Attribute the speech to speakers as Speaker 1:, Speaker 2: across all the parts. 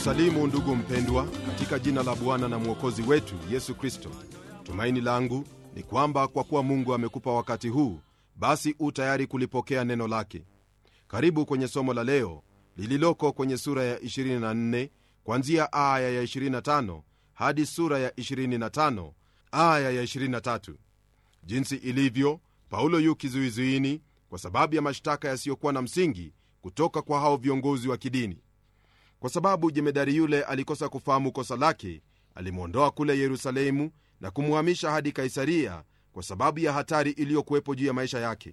Speaker 1: kusalimu ndugu mpendwa katika jina la bwana na mwokozi wetu yesu kristo tumaini langu ni kwamba kwa kuwa mungu amekupa wakati huu basi u tayari kulipokea neno lake karibu kwenye somo la leo lililoko kwenye sura ya 24 kwanzia aya ya 25 hadi sura ya 25 aya ya 23 jinsi ilivyo paulo yu kizuizuini kwa sababu ya mashtaka yasiyokuwa na msingi kutoka kwa hao viongozi wa kidini kwa sababu jemedari yule alikosa kufahamu kosa lake alimwondoa kule yerusalemu na kumhamisha hadi kaisaria kwa sababu ya hatari iliyokuwepo juu ya maisha yake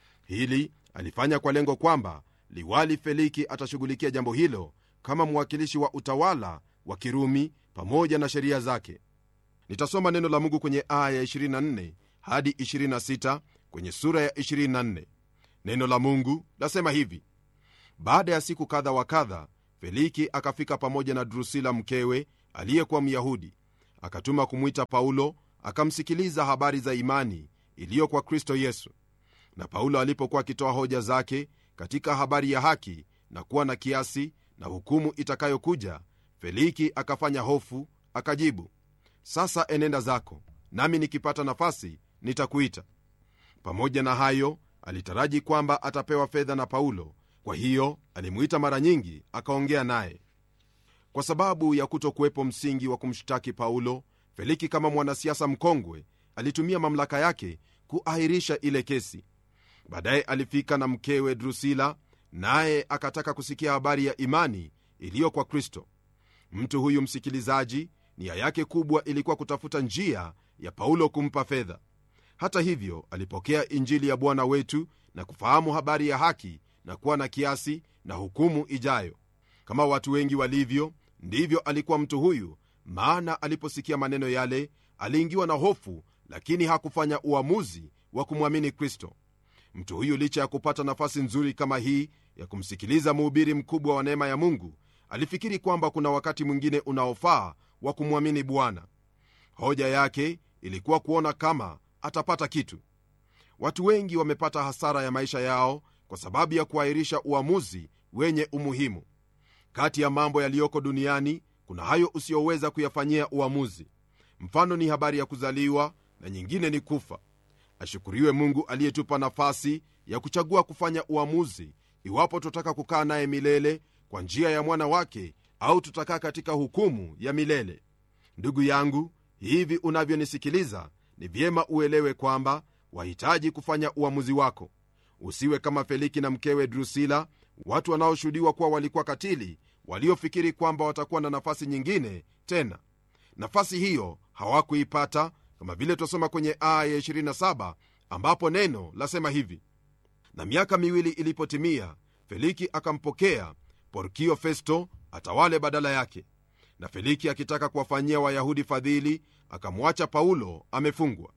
Speaker 1: hili alifanya kwa lengo kwamba liwali feliki atashughulikia jambo hilo kama mwakilishi wa utawala wa kirumi pamoja na sheria zake nitasoma neno la mungu kwenye aya ya 24 hadi 26 kwenye sura ya 24 neno la mungu lasema hivi baada ya siku kadha wa kadha feliki akafika pamoja na drusila mkewe aliyekuwa myahudi akatuma kumwita paulo akamsikiliza habari za imani iliyo kwa kristo yesu na paulo alipokuwa akitoa hoja zake katika habari ya haki na kuwa na kiasi na hukumu itakayokuja feliki akafanya hofu akajibu sasa enenda zako nami nikipata nafasi nitakuita pamoja na hayo alitaraji kwamba atapewa fedha na paulo kwa hiyo alimuita mara nyingi akaongea naye kwa sababu ya kutokuwepo msingi wa kumshtaki paulo feliki kama mwanasiasa mkongwe alitumia mamlaka yake kuahirisha ile kesi baadaye alifika na mkewe drusila naye akataka kusikia habari ya imani iliyo kwa kristo mtu huyu msikilizaji nia yake kubwa ilikuwa kutafuta njia ya paulo kumpa fedha hata hivyo alipokea injili ya bwana wetu na kufahamu habari ya haki na kuwa na kiasi na hukumu ijayo kama watu wengi walivyo ndivyo alikuwa mtu huyu maana aliposikia maneno yale aliingiwa na hofu lakini hakufanya uamuzi wa kumwamini kristo mtu huyu licha ya kupata nafasi nzuri kama hii ya kumsikiliza mhubiri mkubwa wa neema ya mungu alifikiri kwamba kuna wakati mwingine unaofaa wa kumwamini bwana hoja yake ilikuwa kuona kama atapata kitu watu wengi wamepata hasara ya maisha yao kwa sababu ya kuahirisha uamuzi wenye umuhimu kati ya mambo yaliyoko duniani kuna hayo usiyoweza kuyafanyia uamuzi mfano ni habari ya kuzaliwa na nyingine ni kufa ashukuriwe mungu aliyetupa nafasi ya kuchagua kufanya uamuzi iwapo tutaka kukaa naye milele kwa njia ya mwana wake au tutakaa katika hukumu ya milele ndugu yangu hivi unavyonisikiliza ni vyema uelewe kwamba wahitaji kufanya uamuzi wako usiwe kama feliki na mkewe drusila watu wanaoshuhudiwa kuwa walikuwa katili waliofikiri kwamba watakuwa na nafasi nyingine tena nafasi hiyo hawakuipata kama vile twasoma kwenye aya ya 27 ambapo neno lasema hivi na miaka miwili ilipotimia feliki akampokea porkio festo atawale badala yake na feliki akitaka kuwafanyia wayahudi fadhili akamwacha paulo amefungwa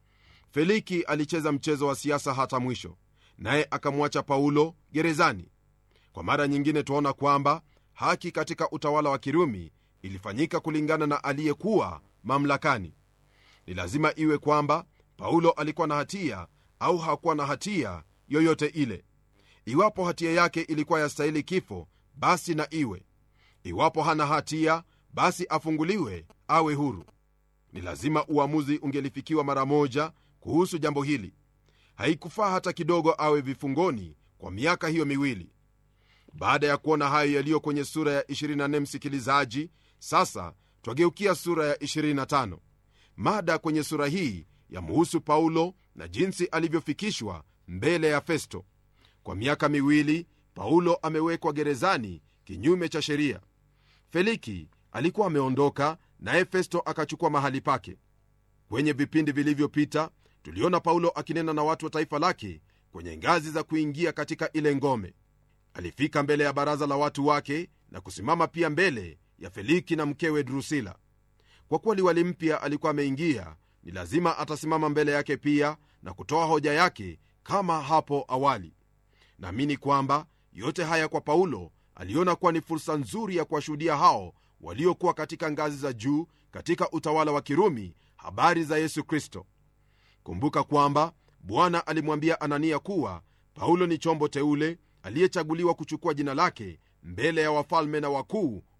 Speaker 1: feliki alicheza mchezo wa siasa hata mwisho naye akamwacha paulo gerezani kwa mara nyingine twaona kwamba haki katika utawala wa kirumi ilifanyika kulingana na aliyekuwa mamlakani ni lazima iwe kwamba paulo alikuwa na hatia au hakuwa na hatia yoyote ile iwapo hatia yake ilikuwa yastahili kifo basi na iwe iwapo hana hatia basi afunguliwe awe huru ni lazima uamuzi ungelifikiwa mara moja kuhusu jambo hili haikufaa hata kidogo awe vifungoni kwa miaka hiyo miwili baada ya kuona hayo yaliyo kwenye sura ya 24 msikilizaji sasa twageukia sura ya 25 mada kwenye sura hii yamhusu paulo na jinsi alivyofikishwa mbele ya festo kwa miaka miwili paulo amewekwa gerezani kinyume cha sheria feliki alikuwa ameondoka naye festo akachukua mahali pake kwenye vipindi vilivyopita tuliona paulo akinena na watu wa taifa lake kwenye ngazi za kuingia katika ile ngome alifika mbele ya baraza la watu wake na kusimama pia mbele ya feliki na mkewe drusila kwa kuwa liwali mpya alikuwa ameingia ni lazima atasimama mbele yake pia na kutoa hoja yake kama hapo awali naamini kwamba yote haya kwa paulo aliona kuwa ni fursa nzuri ya kuwashuhudia hao waliokuwa katika ngazi za juu katika utawala wa kirumi habari za yesu kristo kumbuka kwamba bwana alimwambia anania kuwa paulo ni chombo teule aliyechaguliwa kuchukua jina lake mbele ya wafalme na wakuu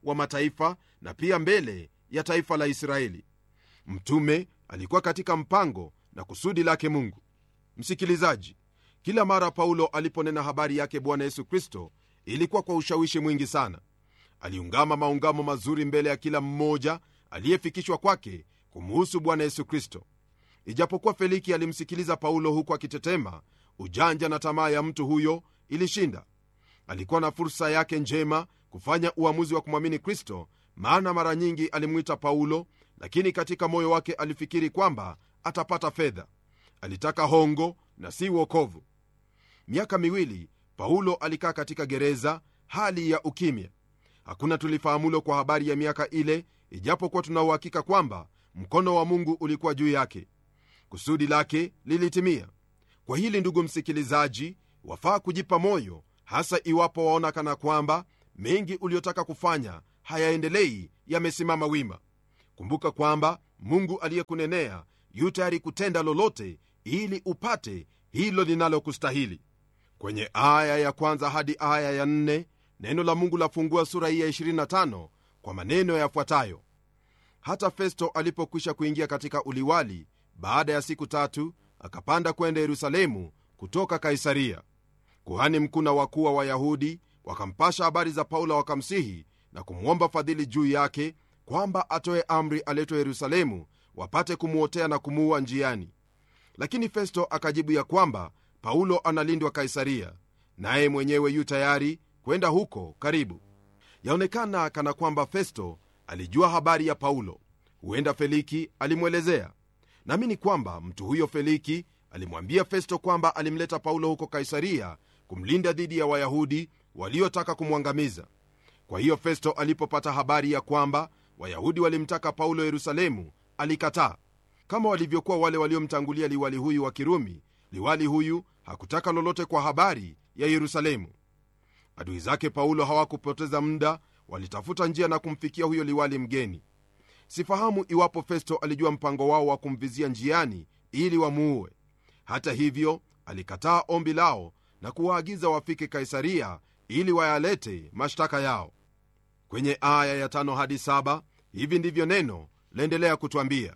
Speaker 1: wa mataifa na pia mbele ya taifa la israeli mtume alikuwa katika mpango na kusudi lake mungu msikilizaji kila mara paulo aliponena habari yake bwana yesu kristo ilikuwa kwa ushawishi mwingi sana aliungama maungamo mazuri mbele ya kila mmoja aliyefikishwa kwake kumuhusu bwana yesu kristo ijapokuwa feliki alimsikiliza paulo huku akitetema ujanja na tamaa ya mtu huyo ilishinda alikuwa na fursa yake njema kufanya uamuzi wa kumwamini kristo maana mara nyingi alimwita paulo lakini katika moyo wake alifikiri kwamba atapata fedha alitaka hongo na si uokovu miaka miwili paulo alikaa katika gereza hali ya ukimya hakuna tulifahamulo kwa habari ya miaka ile ijapokuwa tunauhakika kwamba mkono wa mungu ulikuwa juu yake kusudi lake lilitimia kwa hili ndugu msikilizaji wafaa kujipa moyo hasa iwapo waona kana kwamba mengi uliotaka kufanya hayaendelei yamesimama wima kumbuka kwamba mungu aliyekunenea yu tayari kutenda lolote ili upate hilo linalokustahili kwenye aya ya kwanza hadi aya ya nne neno la mungu lafungua sura hii ya 25 kwa maneno yafuatayo hata festo alipokwisha kuingia katika uliwali baada ya siku tatu akapanda kwenda yerusalemu kutoka kaisaria kuhani mkuu na wakuu wa wayahudi wakampasha habari za paulo wakamsihi na kumwomba fadhili juu yake kwamba atoe amri aletwe yerusalemu wapate kumwotea na kumuua njiani lakini festo akajibu ya kwamba paulo analindwa kaisaria naye mwenyewe yu tayari kwenda huko karibu yaonekana kana kwamba festo alijua habari ya paulo huenda feliki alimwelezea naamini kwamba mtu huyo feliki alimwambia festo kwamba alimleta paulo huko kaisaria kumlinda dhidi ya wayahudi waliotaka kumwangamiza kwa hiyo festo alipopata habari ya kwamba wayahudi walimtaka paulo yerusalemu alikataa kama walivyokuwa wale waliomtangulia liwali huyu wa kirumi liwali huyu hakutaka lolote kwa habari ya yerusalemu adui zake paulo hawakupoteza muda walitafuta njia na kumfikia huyo liwali mgeni sifahamu iwapo festo alijua mpango wao wa kumvizia njiani ili wamuue hata hivyo alikataa ombi lao na kuwaagiza wafike kaisaria ili wayalete mashtaka yao kwenye aya ya tano hadi saba hivi ndivyo neno laendelea kutwambia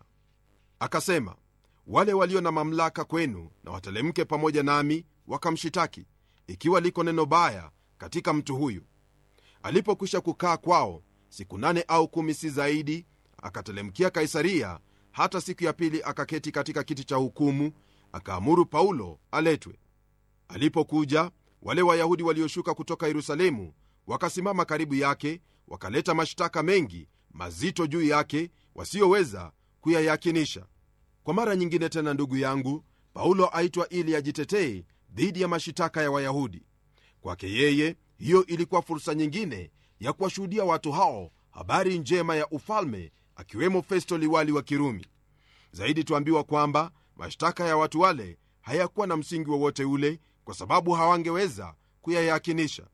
Speaker 1: akasema wale walio na mamlaka kwenu na watelemke pamoja nami wakamshitaki ikiwa liko neno baya katika mtu huyu alipokwisha kukaa kwao siku nane au kumi si zaidi akatelemkia kaisaria hata siku ya pili akaketi katika kiti cha hukumu akaamuru paulo aletwe alipokuja wale wayahudi walioshuka kutoka yerusalemu wakasimama karibu yake wakaleta mashtaka mengi mazito juu yake wasiyoweza kuyayakinisha kwa mara nyingine tena ndugu yangu paulo aitwa ili ajitetee dhidi ya mashitaka ya wayahudi kwake yeye hiyo ilikuwa fursa nyingine ya kuwashuhudia watu hao habari njema ya ufalme akiwemo festo liwali wa kirumi zaidi tuambiwa kwamba mashtaka ya watu wale hayakuwa na msingi wowote ule kwa sababu hawangeweza kuyayakinisha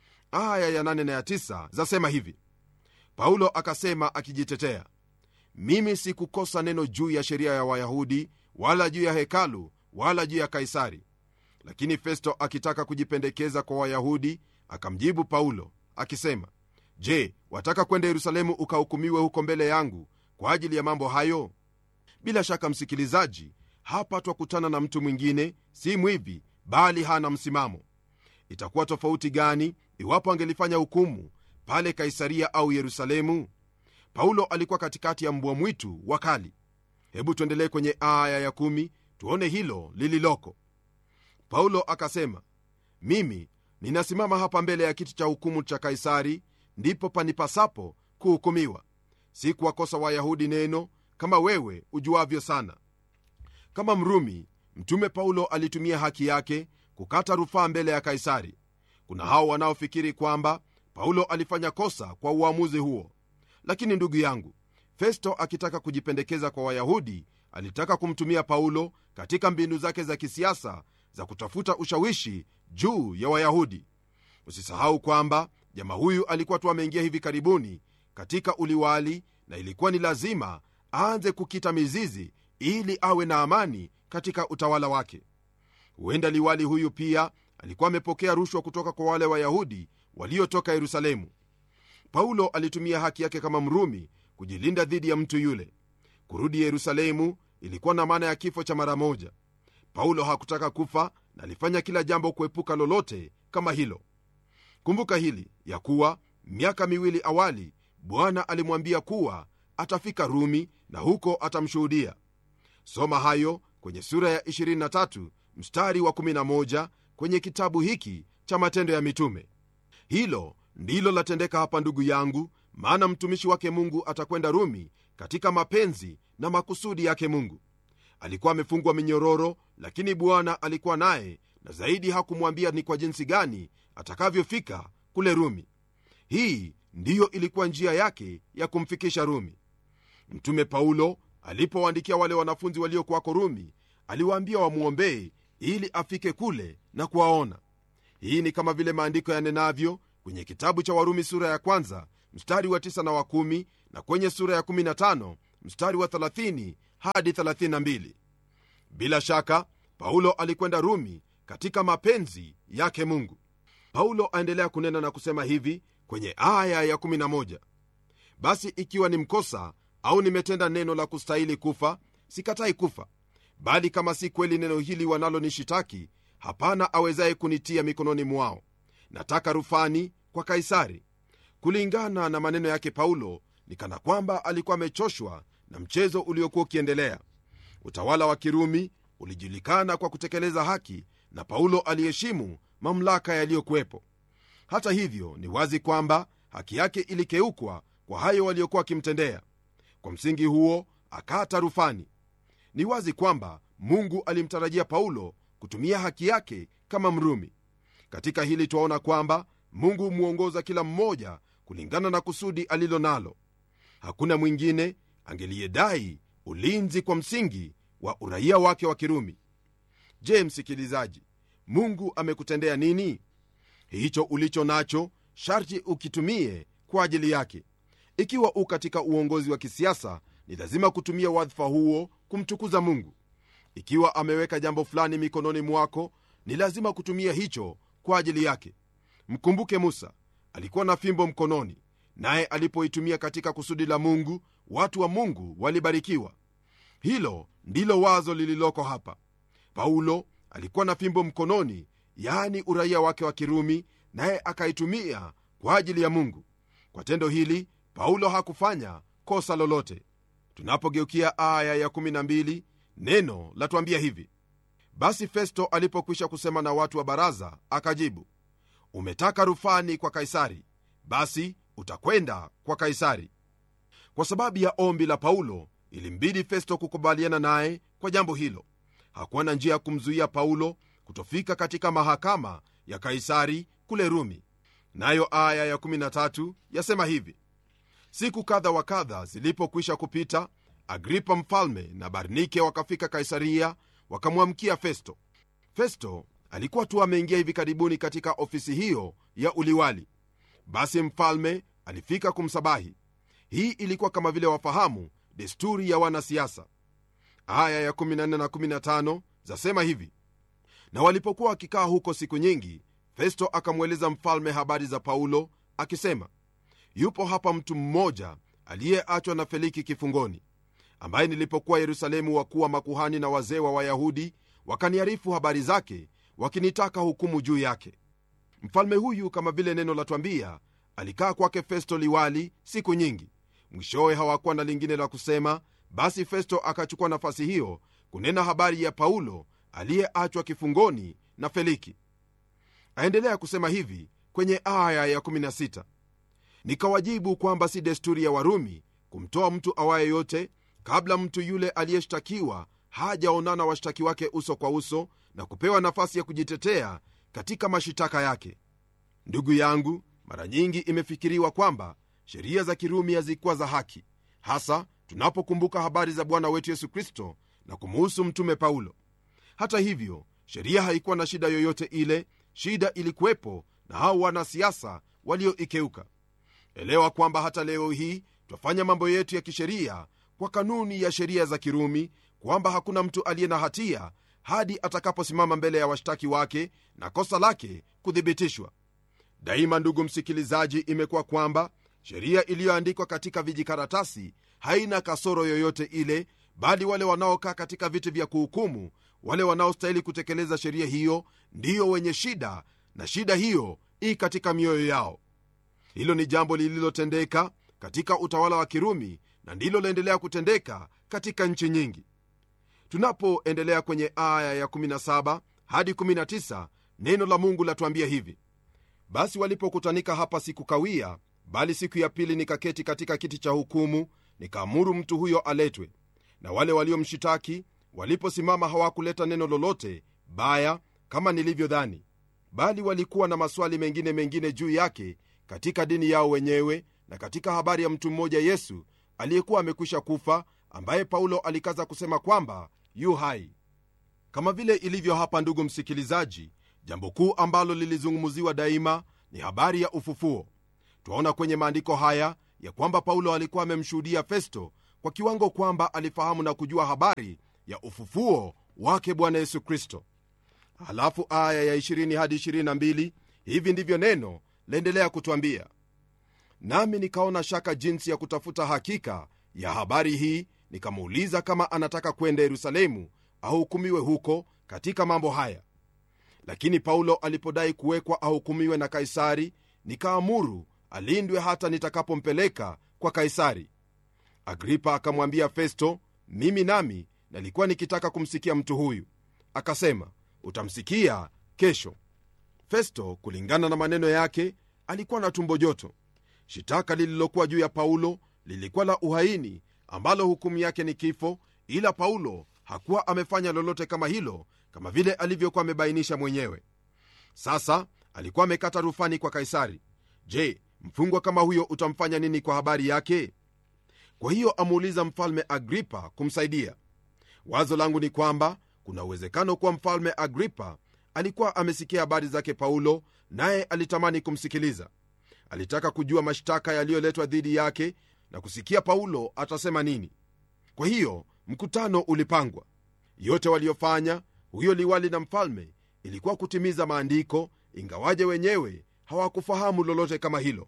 Speaker 1: aya ya 8 na ya 9 zasema hivi paulo akasema akijitetea mimi sikukosa neno juu ya sheria ya wayahudi wala juu ya hekalu wala juu ya kaisari lakini festo akitaka kujipendekeza kwa wayahudi akamjibu paulo akisema je wataka kwenda yerusalemu ukahukumiwe huko mbele yangu kwa ajili ya mambo hayo bila shaka msikilizaji hapa twakutana na mtu mwingine si mwivi bali hana msimamo itakuwa tofauti gani iwapo angelifanya hukumu pale kaisaria au yerusalemu paulo alikuwa katikati ya mbwa mwitu wakali hebu tuendelee kwenye aya ya kumi, tuone hilo lililoko paulo akasema mimi ninasimama hapa mbele ya kiti cha hukumu cha kaisari ndipo panipasapo kuhukumiwa si kuwakosa wayahudi neno kama wewe ujuavyo sana kama mrumi mtume paulo alitumia haki yake kukata rufaa mbele ya kaisari kuna hao wanaofikiri kwamba paulo alifanya kosa kwa uamuzi huo lakini ndugu yangu festo akitaka kujipendekeza kwa wayahudi alitaka kumtumia paulo katika mbinu zake za kisiasa za kutafuta ushawishi juu ya wayahudi usisahau kwamba jamaa huyu alikuwa tu ameingia hivi karibuni katika uliwali na ilikuwa ni lazima aanze kukita mizizi ili awe na amani katika utawala wake huenda liwali huyu pia alikuwa amepokea rushwa kutoka kwa wale wayahudi waliotoka yerusalemu paulo alitumia haki yake kama mrumi kujilinda dhidi ya mtu yule kurudi yerusalemu ilikuwa na maana ya kifo cha mara moja paulo hakutaka kufa na alifanya kila jambo kuepuka lolote kama hilo kumbuka hili ya kuwa miaka miwili awali bwana alimwambia kuwa atafika rumi na huko atamshuhudia soma hayo kwenye sura ya 23 mstari wa 11 kwenye kitabu hiki cha matendo ya mitume hilo ndilo latendeka hapa ndugu yangu maana mtumishi wake mungu atakwenda rumi katika mapenzi na makusudi yake mungu alikuwa amefungwa minyororo lakini bwana alikuwa naye na zaidi hakumwambia ni kwa jinsi gani atakavyofika kule rumi hii ndiyo ilikuwa njia yake ya kumfikisha rumi mtume paulo alipowaandikia wale wanafunzi waliokuwako rumi aliwaambia wamwombee ili afike kule na kuwaona hii ni kama vile maandiko yanenavyo kwenye kitabu cha warumi sura ya kwanza mstari wa 9 na wa 1 na kwenye sura ya 15 mstari wa 30 hadi 32 bila shaka paulo alikwenda rumi katika mapenzi yake mungu paulo aendelea kunena na kusema hivi kwenye aya ya 11 basi ikiwa ni mkosa au nimetenda neno la kustahili kufa sikatai kufa bali kama si kweli neno hili wanalonishitaki hapana awezaye kunitia mikononi mwao nataka rufani kwa kaisari kulingana na maneno yake paulo ni kana kwamba alikuwa amechoshwa na mchezo uliokuwa ukiendelea utawala wa kirumi ulijulikana kwa kutekeleza haki na paulo aliheshimu mamlaka yaliyokuwepo hata hivyo ni wazi kwamba haki yake ilikeukwa kwa hayo waliokuwa wakimtendea kwa msingi huo akata rufani ni wazi kwamba mungu alimtarajia paulo kutumia haki yake kama mrumi katika hili twaona kwamba mungu humwongoza kila mmoja kulingana na kusudi alilo nalo hakuna mwingine angeliyedai ulinzi kwa msingi wa uraia wake wa kirumi je msikilizaji mungu amekutendea nini hicho ulicho nacho sharti ukitumie kwa ajili yake ikiwa u katika uongozi wa kisiasa ni lazima kutumia wadhifa huo kumtukuza mungu ikiwa ameweka jambo fulani mikononi mwako ni lazima kutumia hicho kwa ajili yake mkumbuke musa alikuwa na fimbo mkononi naye alipoitumia katika kusudi la mungu watu wa mungu walibarikiwa hilo ndilo wazo lililoko hapa paulo alikuwa na fimbo mkononi yaani uraia wake wa kirumi naye akaitumia kwa ajili ya mungu kwa tendo hili paulo hakufanya kosa lolote tunapogeukia aya ya12 neno latuambia hivi basi festo alipokwisha kusema na watu wa baraza akajibu umetaka rufani kwa kaisari basi utakwenda kwa kaisari kwa sababu ya ombi la paulo ilimbidi festo kukubaliana naye kwa jambo hilo hakuwa na njia ya kumzuia paulo kutofika katika mahakama ya kaisari kule rumi nayo aya ya13 yasema hivi siku kadha wa kadha zilipokwisha kupita agripa mfalme na barnike wakafika kaisaria wakamwamkia festo festo alikuwa tu ameingia hivi karibuni katika ofisi hiyo ya uliwali basi mfalme alifika kumsabahi hii ilikuwa kama vile wafahamu desturi ya wanasiasa aya ya 14 na 15 zasema hivi na walipokuwa wakikaa huko siku nyingi festo akamweleza mfalme habari za paulo akisema yupo hapa mtu mmoja aliyeachwa na feliki kifungoni ambaye nilipokuwa yerusalemu wakuwa makuhani na wazee wa wayahudi wakaniarifu habari zake wakinitaka hukumu juu yake mfalme huyu kama vile neno latwambia alikaa kwake festo liwali siku nyingi mwishowe hawakuwa na lingine la kusema basi festo akachukua nafasi hiyo kunena habari ya paulo aliyeachwa kifungoni na feliki aendelea kusema hivi kwenye aya ya16 nikawajibu kwamba si desturi ya warumi kumtoa mtu awaye yote kabla mtu yule aliyeshtakiwa hajaonana washtaki wake uso kwa uso na kupewa nafasi ya kujitetea katika mashitaka yake ndugu yangu mara nyingi imefikiriwa kwamba sheria za kirumi hazikuwa za haki hasa tunapokumbuka habari za bwana wetu yesu kristo na kumuhusu mtume paulo hata hivyo sheria haikuwa na shida yoyote ile shida ilikuwepo na hao wanasiasa walioikeuka elewa kwamba hata leo hii twafanya mambo yetu ya kisheria kwa kanuni ya sheria za kirumi kwamba hakuna mtu aliye na hatia hadi atakaposimama mbele ya washtaki wake na kosa lake kuthibitishwa daima ndugu msikilizaji imekuwa kwamba sheria iliyoandikwa katika vijikaratasi haina kasoro yoyote ile bali wale wanaokaa katika viti vya kuhukumu wale wanaostahili kutekeleza sheria hiyo ndiyo wenye shida na shida hiyo ii katika mioyo yao hilo ni jambo lililotendeka katika utawala wa kirumi na ndilo laendelea kutendeka katika nchi nyingi tunapoendelea kwenye aya ya 17 hadi 19 neno la mungu latuambia hivi basi walipokutanika hapa siku kawia bali siku ya pili nikaketi katika kiti cha hukumu nikaamuru mtu huyo aletwe na wale waliomshitaki waliposimama hawakuleta neno lolote baya kama nilivyodhani bali walikuwa na maswali mengine mengine juu yake katika dini yao wenyewe na katika habari ya mtu mmoja yesu aliyekuwa amekwisha kufa ambaye paulo alikaza kusema kwamba yu hai kama vile ilivyo hapa ndugu msikilizaji jambo kuu ambalo lilizungumziwa daima ni habari ya ufufuo twaona kwenye maandiko haya ya kwamba paulo alikuwa amemshuhudia festo kwa kiwango kwamba alifahamu na kujua habari ya ufufuo wake bwana yesu kristo halafu aya ya 20 hadi 22 hivi ndivyo neno laendelea kutwambia nami nikaona shaka jinsi ya kutafuta hakika ya habari hii nikamuuliza kama anataka kwenda yerusalemu ahukumiwe huko katika mambo haya lakini paulo alipodai kuwekwa ahukumiwe na kaisari nikaamuru alindwe hata nitakapompeleka kwa kaisari agripa akamwambia festo mimi nami nalikuwa nikitaka kumsikia mtu huyu akasema utamsikia kesho festo kulingana na maneno yake alikuwa na tumbo joto shitaka lililokuwa juu ya paulo lilikuwa la uhaini ambalo hukumu yake ni kifo ila paulo hakuwa amefanya lolote kama hilo kama vile alivyokuwa amebainisha mwenyewe sasa alikuwa amekata rufani kwa kaisari je mfungwa kama huyo utamfanya nini kwa habari yake kwa hiyo amuuliza mfalme agripa kumsaidia wazo langu ni kwamba kuna uwezekano kuwa mfalme agripa alikuwa amesikia habari zake paulo naye alitamani kumsikiliza alitaka kujua mashtaka yaliyoletwa dhidi yake na kusikia paulo atasema nini kwa hiyo mkutano ulipangwa yote waliofanya huyo liwali na mfalme ilikuwa kutimiza maandiko ingawaje wenyewe hawakufahamu lolote kama hilo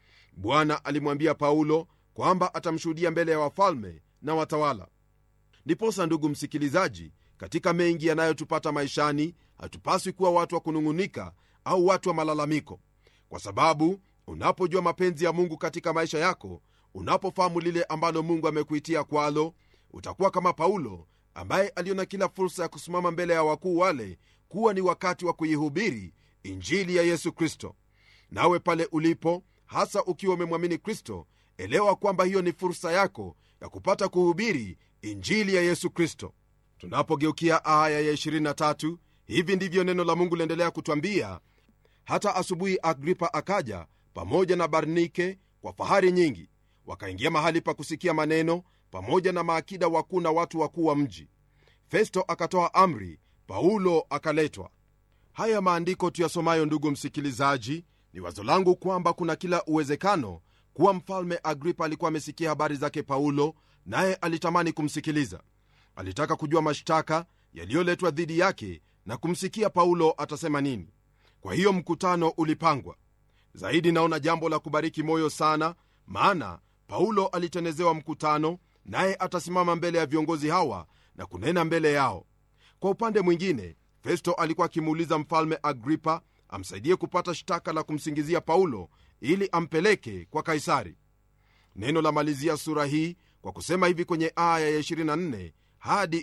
Speaker 1: bwana alimwambia paulo kwamba atamshuhudia mbele ya wafalme na watawala ndiposa ndugu msikilizaji katika mengi yanayotupata maishani hatupaswi kuwa watu wa kunung'unika au watu wa malalamiko kwa sababu unapojua mapenzi ya mungu katika maisha yako unapofahamu lile ambalo mungu amekuitia kwalo utakuwa kama paulo ambaye aliona kila fursa ya kusimama mbele ya wakuu wale kuwa ni wakati wa kuihubiri injili ya yesu kristo nawe pale ulipo hasa ukiwa umemwamini kristo elewa kwamba hiyo ni fursa yako ya kupata kuhubiri injili ya yesu kristo tunapogeukia aya ya 23 hivi ndivyo neno la mungu liendelea kutwambia hata asubuhi agripa akaja pamoja na barnike kwa fahari nyingi wakaingia mahali pa kusikia maneno pamoja na maakida wakuu na watu wakuu wa mji festo akatoa amri paulo akaletwa haya maandiko tuyasomayo ndugu msikilizaji ni wazo langu kwamba kuna kila uwezekano kuwa mfalme agripa alikuwa amesikia habari zake paulo naye alitamani kumsikiliza alitaka kujua mashtaka yaliyoletwa dhidi yake na kumsikia paulo atasema nini kwa hiyo mkutano ulipangwa zaidi naona jambo la kubariki moyo sana maana paulo alitenezewa mkutano naye atasimama mbele ya viongozi hawa na kunena mbele yao kwa upande mwingine festo alikuwa akimuuliza mfalme agripa amsaidie kupata shtaka la kumsingizia paulo ili ampeleke kwa kaisari neno la malizia sura hii kwa kusema hivi kwenye aya ya 24 hadi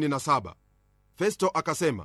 Speaker 1: 27 festo akasema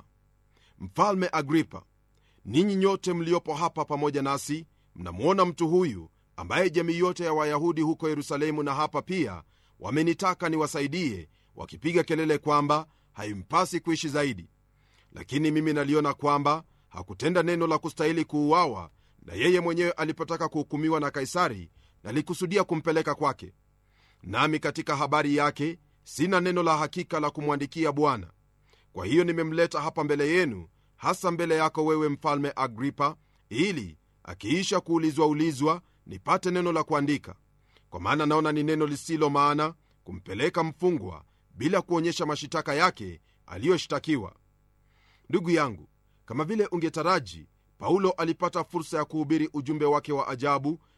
Speaker 1: mfalme agripa ninyi nyote mliopo hapa pamoja nasi mnamwona mtu huyu ambaye jamii yote ya wayahudi huko yerusalemu na hapa pia wamenitaka niwasaidie wakipiga kelele kwamba haimpasi kuishi zaidi lakini mimi naliona kwamba hakutenda neno la kustahili kuuawa na yeye mwenyewe alipotaka kuhukumiwa na kaisari nalikusudia kumpeleka kwake nami katika habari yake sina neno la hakika la kumwandikia bwana kwa hiyo nimemleta hapa mbele yenu hasa mbele yako wewe mfalme agripa ili akiisha kuulizwa ulizwa nipate neno la kuandika kwa maana naona ni neno lisilo maana kumpeleka mfungwa bila kuonyesha mashitaka yake aliyoshtakiwa ndugu yangu kama vile ungetaraji paulo alipata fursa ya kuhubiri ujumbe wake wa ajabu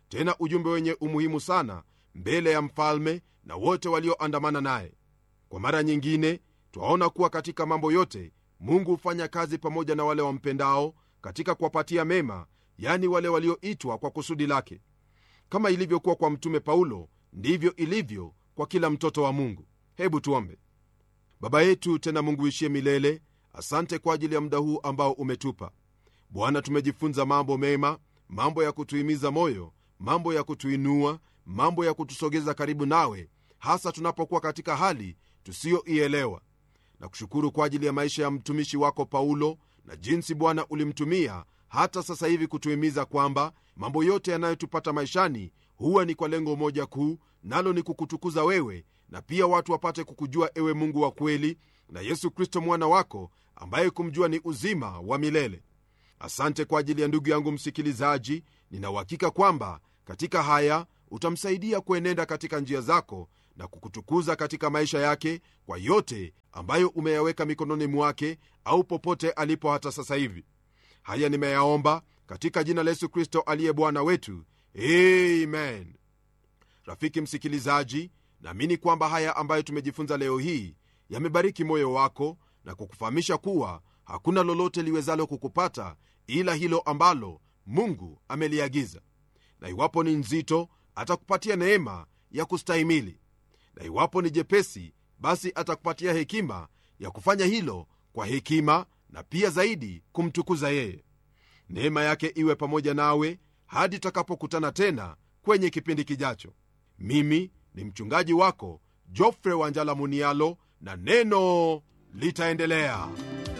Speaker 1: tena ujumbe wenye umuhimu sana mbele ya mfalme na wote walioandamana naye kwa mara nyingine twaona kuwa katika mambo yote mungu hufanya kazi pamoja na wale wampendao katika kuwapatia mema yani wale walioitwa kwa kusudi lake kama ilivyokuwa kwa mtume paulo ndivyo ilivyo kwa kila mtoto wa mungu hebu tuombe baba yetu tena mungu ishie milele asante kwa ajili ya muda huu ambao umetupa bwana tumejifunza mambo mema mambo ya kutuhimiza moyo mambo ya kutuinua mambo ya kutusogeza karibu nawe hasa tunapokuwa katika hali tusiyoielewa na kushukuru kwa ajili ya maisha ya mtumishi wako paulo na jinsi bwana ulimtumia hata sasa hivi kutuhimiza kwamba mambo yote yanayotupata maishani huwa ni kwa lengo moja kuu nalo ni kukutukuza wewe na pia watu wapate kukujua ewe mungu wa kweli na yesu kristo mwana wako ambaye kumjua ni uzima wa milele asante kwa ajili ya ndugu yangu msikilizaji ninauhakika kwamba katika haya utamsaidia kuenenda katika njia zako na kukutukuza katika maisha yake kwa yote ambayo umeyaweka mikononi mwake au popote alipo hata sasa hivi haya nimeyaomba katika jina la yesu kristo aliye bwana wetu amen rafiki msikilizaji naamini kwamba haya ambayo tumejifunza leo hii yamebariki moyo wako na kukufahamisha kuwa hakuna lolote liwezalo kukupata ila hilo ambalo mungu ameliagiza na iwapo ni nzito atakupatia neema ya kustahimili na iwapo ni jepesi basi atakupatia hekima ya kufanya hilo kwa hekima na pia zaidi kumtukuza yeye neema yake iwe pamoja nawe hadi tutakapokutana tena kwenye kipindi kijacho mimi ni mchungaji wako jofre wanjala munialo na neno litaendelea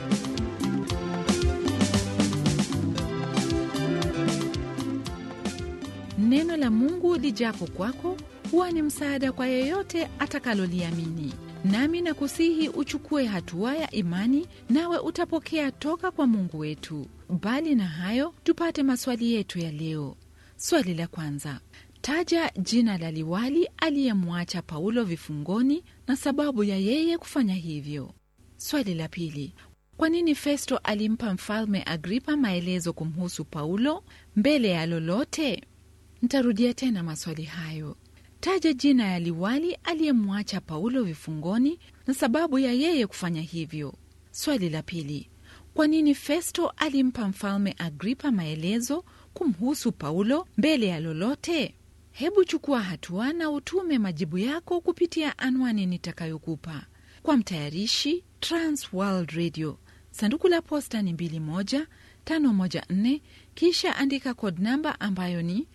Speaker 2: neno la mungu lijapo kwako huwa ni msaada kwa yeyote atakaloliamini nami na kusihi uchukue hatua ya imani nawe utapokea toka kwa mungu wetu bali na hayo tupate maswali yetu ya leo swali la kwanza taja jina la liwali aliyemwacha paulo vifungoni na sababu ya yeye kufanya hivyo swali la pili kwa nini festo alimpa mfalme agripa maelezo kumhusu paulo mbele ya lolote ntarudia tena maswali hayo taja jina ya liwali aliyemwacha paulo vifungoni na sababu ya yeye kufanya hivyo swali la pili kwa nini festo alimpa mfalme agripa maelezo kumhusu paulo mbele ya lolote hebu chukua hatua na utume majibu yako kupitia anwani nitakayokupa kwa mtayarishi transworld radio sanduku la posta ni 21514 kisha andika kod namba ambayo ni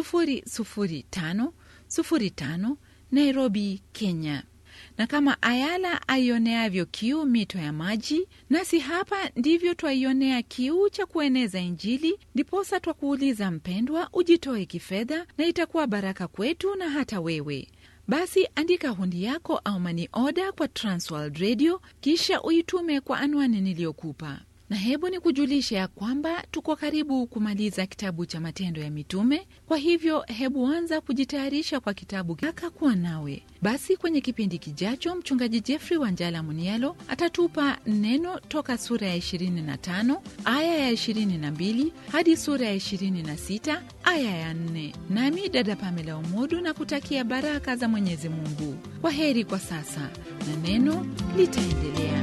Speaker 2: 00505 nairobi kenya na kama ayala aioneavyo kiu mito ya maji nasi hapa ndivyo twaionea kiu cha kueneza injili ndiposa twakuuliza mpendwa ujitoe kifedha na itakuwa baraka kwetu na hata wewe basi andika hundi yako au mani oda kwa transworld radio kisha uitume kwa anwani niliyokupa na hebu ni kujulisha ya kwamba tuko karibu kumaliza kitabu cha matendo ya mitume kwa hivyo hebu anza kujitayarisha kwa kitabu kaka kuwa nawe basi kwenye kipindi kijacho mchungaji jeffrey wanjala munialo atatupa neno toka sura ya 25 aya ya 22 hadi sura ya 26 aya ya 4 nami dada pamela umodu na kutakia baraka za mwenyezi mungu kwa heri kwa sasa na neno litaendelea